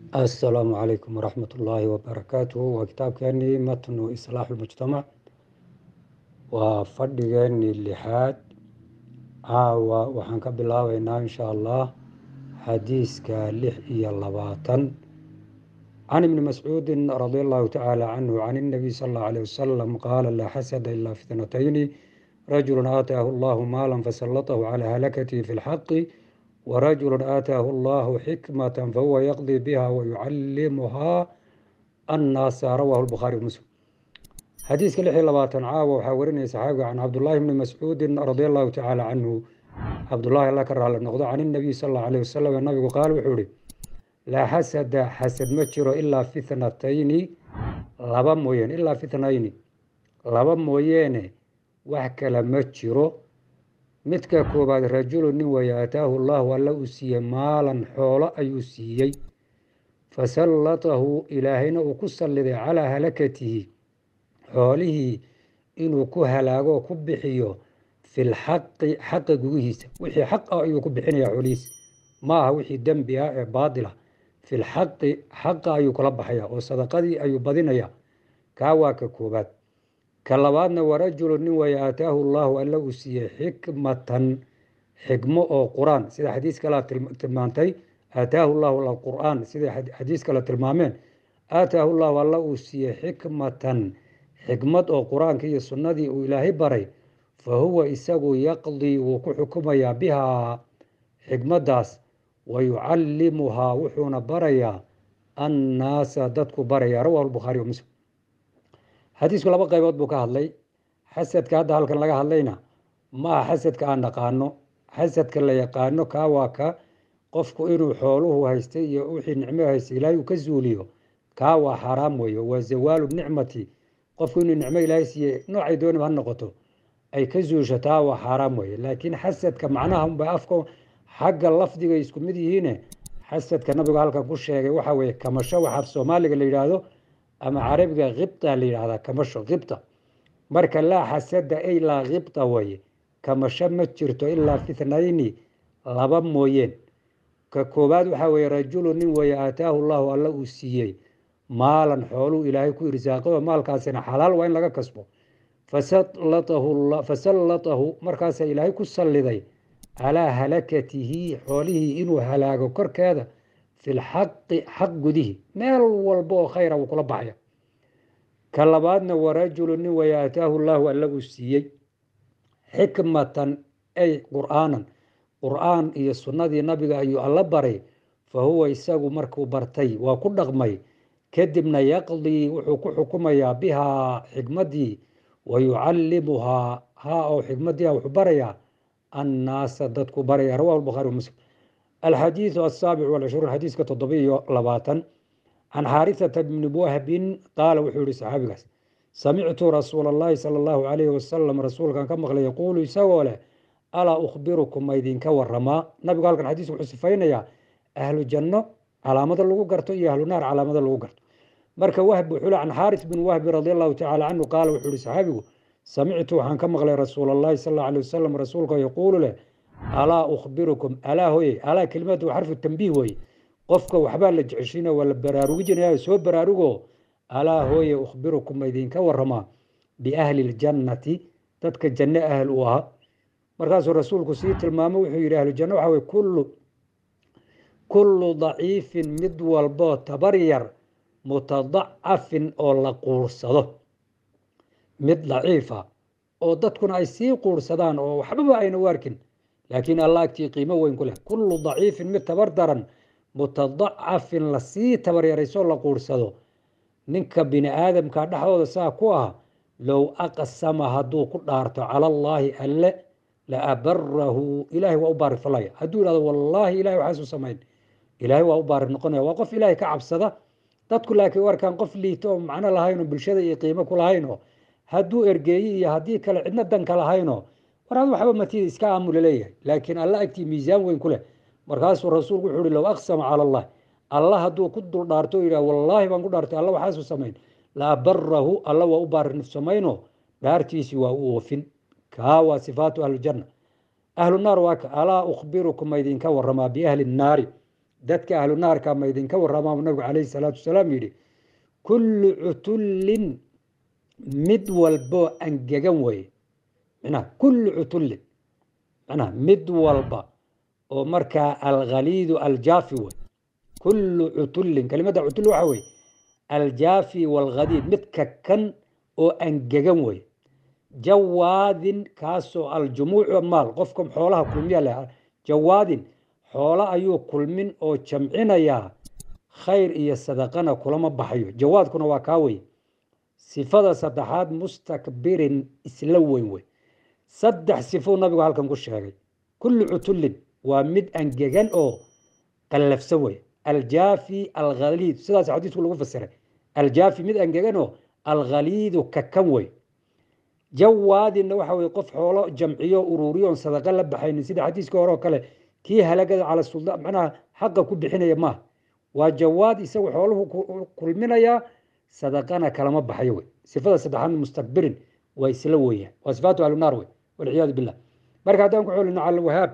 asalaamu calaykum waraxmat ullaahi wabarakaatuhu waa kitaabkeenii matnu islaaxu lmujtamac waa fadhigeenii lixaad caawa waxaan ka bilaabeynaa insha allah xadiiska lix iyo labaatan can ibni mascuudin radi allahu tacaala canhu can inabiy sal allahu alيh wasalam qaala laa xasada ilaa fitnatayni rajulu aataahu allahu maala fasalatahu calaa halakatihi fi lxaqi warajulu aataahu allahu xikmata fahuwa yaqdii biha wayucalimuhaa annaasa rawahu lbukhaari muslim xadiiska lix iyo labaatan caawa waxaa warinaya saxaabiga can cabdullaahi bni mascuudin radi allahu tacaala canhu cabdullaahi alla ka raali noqdo can inabiy sal allahu alayh wasalam nabigu qaal wuxuu ihi laa xasada xasad ma jiro ilaa fitnatayni laba mooyeene ilaa fitnayni laba mooyeene wax kale ma jiro midka koobaad rajulu nin weeye aataahu llahu alla uu siiyey maalan xoolo ayuu siiyey fasallatahu ilaahayna uu ku salliday calaa halakatihi xoolihii inuu ku halaago ku bixiyo filxaqi xaqa gugihiisa wixii xaq ah ayuu ku bixinayaa xoolihiisa ma aha wixii dembi ah ee baatila filxaqi xaqa ayuu kula baxaya oo sadaqadii ayuu badinaya kaa waa ka koobaad ka labaadna warajulu nin weeye aataahu llahu alla uu siiyey xikmatan xikmo oo qur-aan sida xadiis kale tilmaantay aataahu llahu qur-aan sida xadiis kale tilmaameen aataahu llahu alla uu siiyey xikmatan xikmad oo qur-aanka iyo sunnadii uu ilaahay baray fa huwa isagu yaqdii wuu ku xukumayaa bihaa xikmaddaas wa yucallimuhaa wuxuuna barayaa annaasa dadku baraya rawahu lbukhaari wa muslim xadiisku laba qaybood buu ka hadlay xasadka hadda halkan laga hadlayna ma aha xasadka aan naqaano xasadka la yaqaano kaa waa ka qofku inuu xooluhu haystay iyo wixii nicmo haystay ilaahay uu ka zuuliyo kaa waa xaaraam weeye waa zawaalu nicmati qofku inuu nicmo ilaahay siiye noocay dooniba ha noqoto ay ka zuusho taa waa xaaraam weeye laakiin xasadka macnaha unba afka xagga lafdigay isku mid yihiine xasadka nabigu halkan ku sheegay waxa weeye kamasho waxa af soomaaliga la yidhaahdo ama carabiga khibta la yidhahdaa kamasho khibta marka laa xasada ay laa khibta weye kamasho ma jirto ilaa fitnayni laba mooyeen ka koobaad waxaa weye rajulu nin weeye aataahu llahu alla uu siiyey maalan xooluu ilaahay ku irsaaqado maalkaasina xalaal waa in laga kasbo fasallatahu markaasaa ilaahay ku salliday calaa halakatihi xoolihii inuu halaago korkeeda fi lxaqi xaq gudihi meel walba oo khayra wuu kula baxaya ka labaadna warajulu nin weeye aataahu llahu alla uu siiyey xikmatan ay qur'aanan qur'aan iyo sunnadii nabiga ayuu alla baray fa huwa isagu markuu bartay waa ku dhaqmay kadibna yaqdii wuxuu ku xukumayaa bihaa xikmaddii wa yucallimuhaa haa oo xikmaddiia wuxuu barayaa annaasa dadku baraya rawahu lbukhaari wa muslim alxadiidu asaabic walcishruun xadiiska toddobiiyo labaatan can xaarisata bni wahbin qaala wuxuu yihi saxaabigaas samictu rasuula allahi sala allahu calayhi wasalam rasuulkan ka maqlay yaquulu isagoo leh alaa ukhbirukum ma idinka waramaa nabigu halkan xadiisku wuxuu sifaynayaa ahlu janno calaamada lagu garto iyo ahlu naar calaamada lagu garto marka wahb wuxuu le can xaaris bin wahbi radi allahu tacala canhu qaala wuxuu yihi saxaabigu samictu waxaan ka maqlay rasuul allahi sal alla alay wasalam rasuulka yaquulu leh alaa ukhbirukum alaa hoye alaa kelimadu waa xarfu tambiih weye qofka waxbaa la jeceshiina waa la baraarugijinaya soo baraarugo alaa hooye ukhbirukum ma idinka waramaa biahli ljannati dadka janno ahl u ahaa markaasuu rasuulku sii tilmaamo wuxuu yidhi ahlu janno waxa weye kullu kullu daciifin mid walboo tabar yar mutadacafin oo la quursado mid daciifa oo dadkuna ay sii quursadaan oo waxbaba ayna u arkin laakiin alla agtii qiimo weyn ku leh kullu daciifin mid tabar daran mutadacafin lasii tabaryaraysoo la quursado ninka bini aadamka dhexdooda saa ku ah low aqsama hadduu ku dhaarto cala allaahi alle la abarahu ilaahay waa u baarig falaya hadduu ihahdo wallaahi ilahay waxaasu samayn ilaahay waa u baarig noqonaya waa qof ilaahay ka cabsada dadku laakiin u arkaan qof liito oo macno lahaynoo bulshada iyo qiimo ku lahaynoo hadduu ergeeyi iyo haddii kale cidna danka lahaynoo war ad waxba matida iska aamula leeyahay laakiin alla agtii miisaan weyn ku leh markaasuu rasuulku wuxuu uhi low aqsama cala allah alla hadduu ku dul dhaarto o yidhah wallaahi baan ku dhaartay alla waxaasu samayn la abarahu alla waa u baarinif samayno dhaartiisii waa u oofin kaa waa sifaatu ahlijanna ahlu naar waa ka alaa ukhbirukum ma idinka waramaa biahli nnaari dadka ahlu naarka ma idinka warramaa nabigu calayhi salaatu wasalaam yidhi kullu cutullin mid walboo angegan weye manaha kullu cutullin manaha mid walba oo markaa alkhaliidu aljaafi wey kullu cutullin kelimadda cutulli waxa weye aljaafi walkhadiid mid kakan oo angegan wey jawaadin kaasoo aljumuucu maal qofka xoolaha kulmiya leh jawaadin xoolo ayuu kulmin oo jamcinayaa khayr iyo sadaqana kulama baxayo jawaadkuna waa kaa wey sifada saddexaad mustakbirin isla weyn wey saddex sifou nabigu halkan ku sheegay kullu cutullin waa mid angegan oo qallafsan wey aljaafi alkhaliid sidaas xadiisku lagu fasiray aljaafi mid angegan oo alkhaliidu kakan wey jawaadinna waxa weye qof xoolo jamciyo ururiyo on sadaqa la baxaynin sida xadiiskii hore oo kale kii halagada cala suldaan macnaha xaqa ku bixinaya maaha waa jawaad isagu xooluhu kulminayaa sadaqana kalama baxayo wey sifada saddexaad mustakbirin waa isla weeyaan waa sifaatu ahlunaar wey walciyaadu billah marka haddaan ku xolino cala alwahaab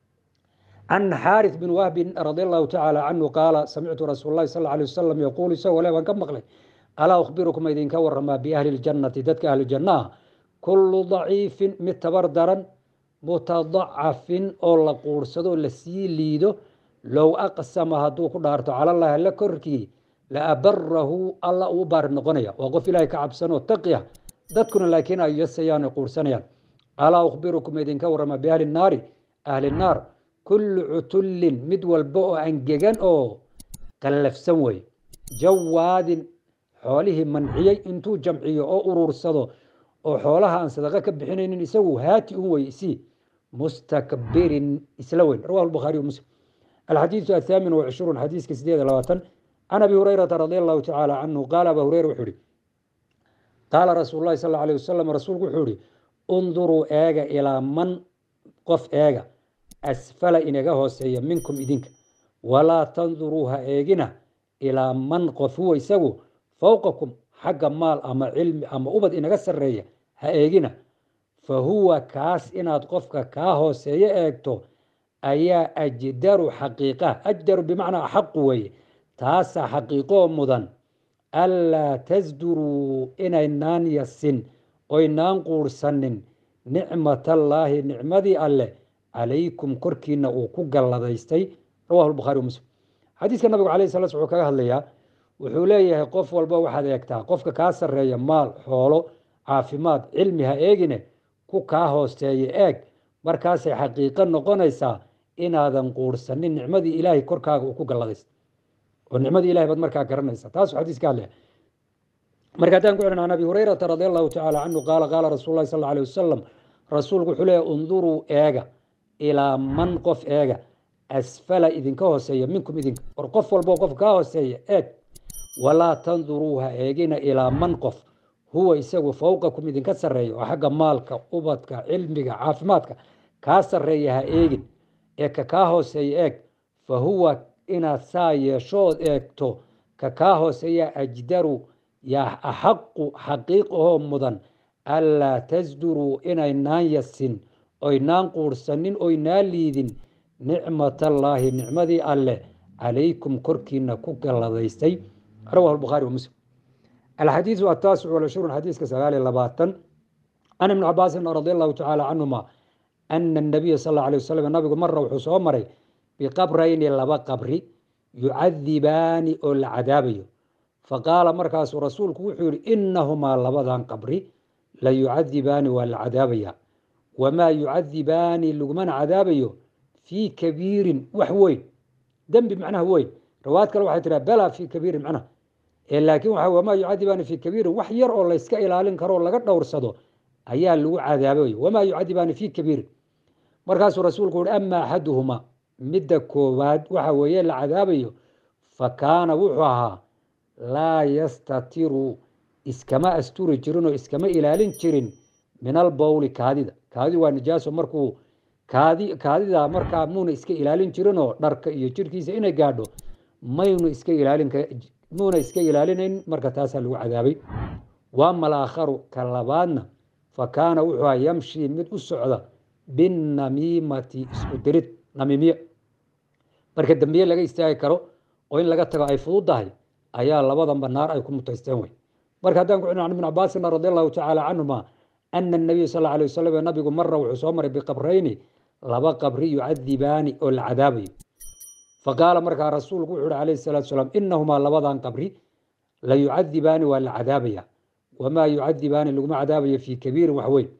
can xaarith bin wahbin radi allahu tacaala canhu qaala samictu rasuul llahi sal alay wasalam yaquulu isagoo le baan ka maqlay alaa ukhbirukum idinka waramaa biahli ljannati dadka ahlu jannaha kullu daciifin mid tabar daran mutadacafin oo la quursado la sii liido low aqsama hadduu ku dhaarto calallaahi alla korkii la abarahu alla uu baari noqonaya waa qof ilaahay ka cabsanoo taqi ah dadkuna laakiin ay yasayaan ay quursanayaan alaa ukhbirukum idinka warama biahli naari ahli naar kullu cutullin mid walba oo angegan oo qallafsan wey jawaadin xoolihii manciyey intuu jamciyo oo uruursado oo xoolaha aan sadaqa ka bixinaynin isagu haati un wey isii mustakbirin isla weyn rawahu lbukhaari wa muslim alxadiidu athaamin wacishruun xadiiska sideed labaatan can abi hurayrata radi allahu tacaala canhu qaala aba hureyra wuxuu ihi qaala rasuulu llahi sal alay wasalam rasuulku wuxuu ihi unduruu eega ilaa man qof eega asfala inaga hooseeya minkum idinka walaa tanduruu ha eegina ilaa man qof huwa isagu fowqakum xagga maal ama cilmi ama ubad inaga sarreeya ha eegina fa huwa kaas inaad qofka kaa hooseeyo eegto ayaa ajdaru xaqiiqa ajdaru bimacnaa axaqu weeye taasaa xaqiiqoo mudan anlaa tasduruu inaynaan yasin oynaan quursanin nicmatallaahi nicmadii alleh calaykum korkiina uu ku galladaystay rawahu lbukhaari wa muslim xadiiska nabigu alayh sala wuxuu kaga hadlayaa wuxuu leeyahay qof walba waxaad eegtaa qofka kaa sarreeya maal xoolo caafimaad cilmi ha eegine ku kaa hooseeya eeg markaasay xaqiiqo noqonaysaa inaadan quursanin nicmadii ilaahay korkaaga uu ku galladaysta oo nicmadii ilahay baad markaa garanaysa taasuu xadiis ka hadlaya marka haddaan ku celin can abi hurayrata radi allahu tacaala canhu qaala qaala rasuul lahi sal alay wasalam rasuulku wuxuu leeyahy unduruu eega ilaa man qof eega asfala idinka hooseeya minkum idinka war qof walbo qof kaa hooseeya eeg walaa tanduruu ha eegina ilaa man qof huwa isagu fowqakum idinka sarreeya oo xagga maalka ubadka cilmiga caafimaadka kaa sarreeya ha eegin ee ka kaa hooseeya eeg fa huwa inaad saa yeeshood eegto ka kaa hooseeya ajdaru yaa axaqu xaqiiq ahoo mudan anlaa tasduruu inaynaan yasin oynaan quursanin oynaan liidin nicmatallaahi nicmadii alleh calaykum korkiina ku galladaystay rawahu lbukhaari wa muslim alxadiidu ataasicu walcishruun xadiiska sagaal iyo labaatan can ibni cabaasin radi allahu tacaala canhuma ana anabiya sal alla alay wasalam nabigu mara wuxuu soo maray biqabrayni laba qabri yucadibaani oo la cadaabayo faqaala markaasuu rasuulku wuxuu yihi inahumaa labadan qabri la yucadibaani waa la cadaabaya wamaa yucadibaani lagumana cadaabayo fii kabiirin wax weyn dembi macnaha weyn rawaad kale waxay tiraa bala fii kabiirin macnaha laakiin waxa wamaa yucadibaani fii kabiirin wax yar oo layska ilaalin karo o laga dhowrsado ayaa lagu cadaabay wamaa yucadibaani fii kabiirin markaasuu rasuulku uhi ama axaduhumaa midda koowaad waxa weeye la cadaabayo fa kaana wuxuu ahaa laa yastatiru iskama asturi jirin oo iskama ilaalin jirin min albowli kaadida kaadidu waa nijaaso markuu kaadi kaadida markaa muuna iska ilaalin jirinoo dharka iyo jirkiisa inay gaadho maynu iska ilaalin muuna iska ilaalinayn marka taasaa lagu cadaabay waama alaakharu ka labaadna fa kaana wuxuu aha yamshii mid u socda binamiimati isku dirid namiimiye marka dembiye laga istaagi karo oo in laga tago ay fududdahay ayaa labadanba naar ay ku mutaysteen wey marka haddaan ku celin can ibn cabaasin radi allahu tacaala canhuma ana nabiya sal alla alay wasalam nabigu mara wuxuu soo maray biqabrayni laba qabri yucadibaani oo la cadaabayo faqaala markaa rasuulku wuxu uhi calayhi salaatu salaam inahumaa labadan qabri la yucadibaani waa la cadaabaya wamaa yucadibaani laguma cadaabayo fii kabiirin wax weyn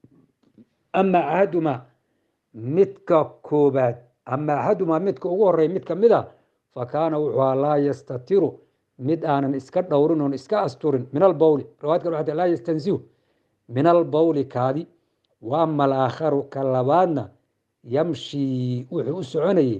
ama axadumaa midka koobaad ama axadumaa midka ugu horeeya mid kamid a fa kaana wuxuu ahaa laa yastatiru mid aanan iska dhowrin oon iska asturin min albawli riwaayad kale waxay laa yastansihu min albawli kaadi wa ama alaakharu ka labaadna yamshii wuxuu u soconayey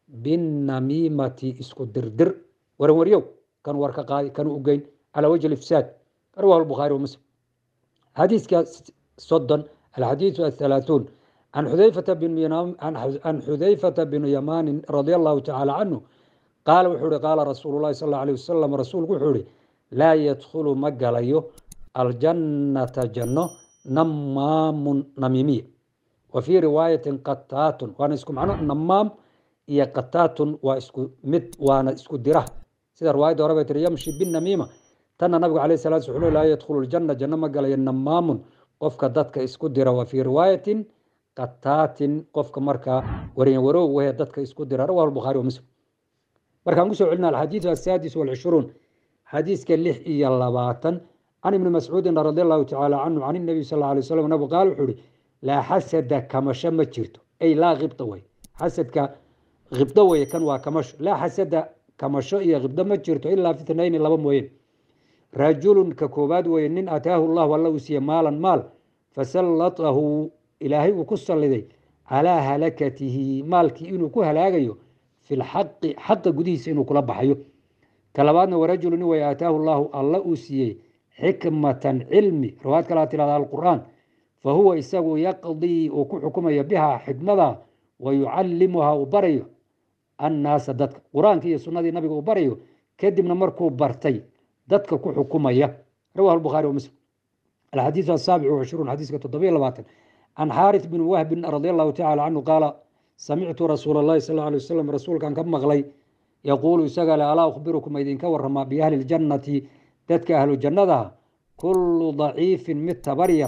binamiimati isku dirdir waran waryow kan warka qaadi kan u geyn calaa wajhi ifsaad rawahu lbukhaari wa muslim xadiiska soddon alxadiidu athalaathuun can xudayfata bin can xudayfata binu yamaanin radia allahu tacaala canhu qaala wuxuu ihi qaala rasuulu llahi sal alla alayh wasalam rasuulku wuxuu ihi laa yadkhulu ma galayo aljannata janno namaamun namiimiya wa fii riwaayatin qataatun waana isku macno namaam iyo qataatun waa isku mid waana isku dira sida riwaayadda hore bay tiri yamshi binamiima tanna nabigu alayh salatu sl laa yadkhulu ljanna janno ma galayo namaamun qofka dadka isku dira wa fii riwaayatin qataatin qofka markaa waryan warow wahe dadka isku dira rawahu lbukhaari wa muslim markaan kusoo celina alxadiidu asaadis walcishruun xadiiska lix iyo labaatan can ibni mascuudin radi allahu tacaala canhu can inabiy sal alay wasalam nabigu qaal wuxuu ihi laa xasada kamasho ma jirto ay laa khibda wey xasadka khibdo weye kan waa kamasho laa xasada kamasho iyo khibdo ma jirto ilaa fitnayni laba mooyeen rajulun ka koobaad weye nin ataahu llahu alla uu siiye maalan maal fasallatahu ilaahay uu ku salliday calaa halakatihi maalkii inuu ku halaagayo fi lxaqi xaqa gudihiisa inuu kula baxayo ka labaadna warajulu nin way aataahu llahu alla uu siiyey xikmatan cilmi riwaayad kalaa tirahda alqur'aan fa huwa isagu yaqdii uu ku xukumayo bihaa xikmada wa yucallimuhaa uu barayo annaasa dadka qur-aankii iyo sunnadii nabiga uu barayo kadibna markuu bartay dadka ku xukumaya rawahu lbukhaari wa muslim alxadiidu asaabic wacishruun xadiiska toddobiyo labaatan can xaaris bin wahbin radi allahu tacala canhu qaala samictu rasuula allahi sal alay wasalam rasuulkan ka maqlay yaquulu isaga le alaa ukhbirukum idinka waramaa biahli ljannati dadka ahlu jannadaha kullu daciifin mid tabaryar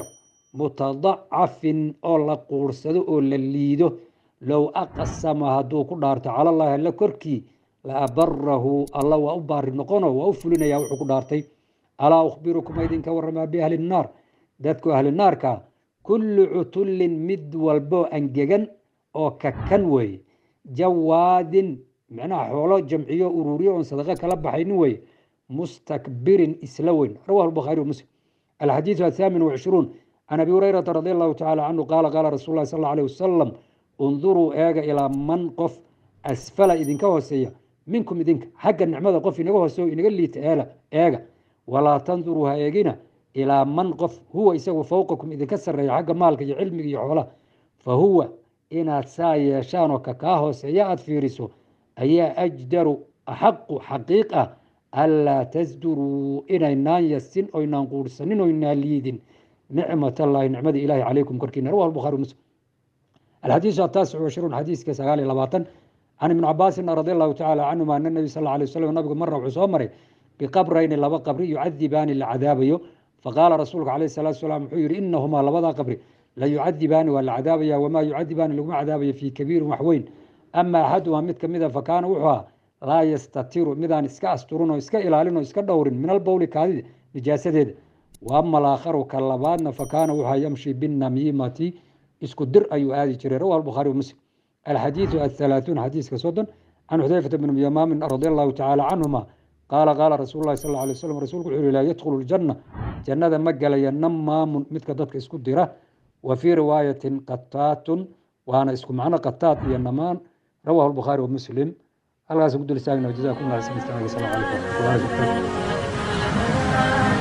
mutadacafin oo la quursado oo la liido low aqsama hadduu ku dhaarto calallaahi alla korkii la abarahu alla waa u baari noqono waa u fulinaya wuxuu ku dhaartay alaa ukhbirukum idinka waramaa biahli nnaar dadku ahli naarka kullu cutullin mid walbo angegan oo kakan weeye jawaadin micnaha xoolo jamciyo ururiyo oon sadaqo kala baxaynin weeye mustakbirin isla weyn rawahu lbukhaari wa muslim alxadiidu athaamin wacishruun can abi hurayrata radi allahu tacala canhu qaala qaala rasul llahi sal alay wasalam unduruu eega ilaa man qof asfala idinka hooseeya minkum idinka xagga nicmada qof inaga hooseeyo inaga liita eela eega walaa tanduruu ha eegina ilaa man qof huwa isagu fowqakum idinka sarreeya xagga maalka iyo cilmiga iyo xoolaha fa huwa inaad saa yeeshaanoo ka kaa hooseeya aada fiiriso ayaa ajdaru axaqu xaqiiq ah anlaa tasduruu inaynaan yasin oynaan quursanin oynaan liidin nicmat allaahi nicmadii ilahi calaykum korkiina rawahu lbukhaari muslim alxadiisu ataasic washruun xadiiska sagaal iyo labaatan can ibni cabaasin radi allahu tacala canhuma ana nabi sal alay wasalam nabigu mara wuxuu soo maray biqabrayni laba qabri yucadibaani la cadaabayo faqaala rasuulka calayh salatu salaam wuxuu yihi inahumaa labada qabri la yucadibaani waa la cadaabaya wamaa yucadibaani laguma cadaabayo fii kabiirin wax weyn ama axadumaa mid kamida fakaana wuxuu ah laa yastatiru midaan iska asturin oo iska ilaalin oo iska dhowrin min albowli kaadida nijaasadeeda wa ama alaakharu ka labaadna fakaana wuxua yamshi binamiimati isku dir ayuu aadi jiray rawahu lbukhaari wa muslim alxadiidu athalaathuun xadiiska soddon can xudayfata bn yamaamin radi allahu tacaala canhuma qaala qaala rasuulu llahi sal alay wasalam rasuulku wuxuu yihi laa yadkhulu ljanna jannada ma galaya namaamun midka dadka isku dira wa fii riwaayatin qataatun waana isku macno qataat iyo namaan rawahu lbukhaari wa muslim halkaas ku dul istaagna jazakum allah xsan istaag asalamu calaykum waraxmatullahi wabarakatu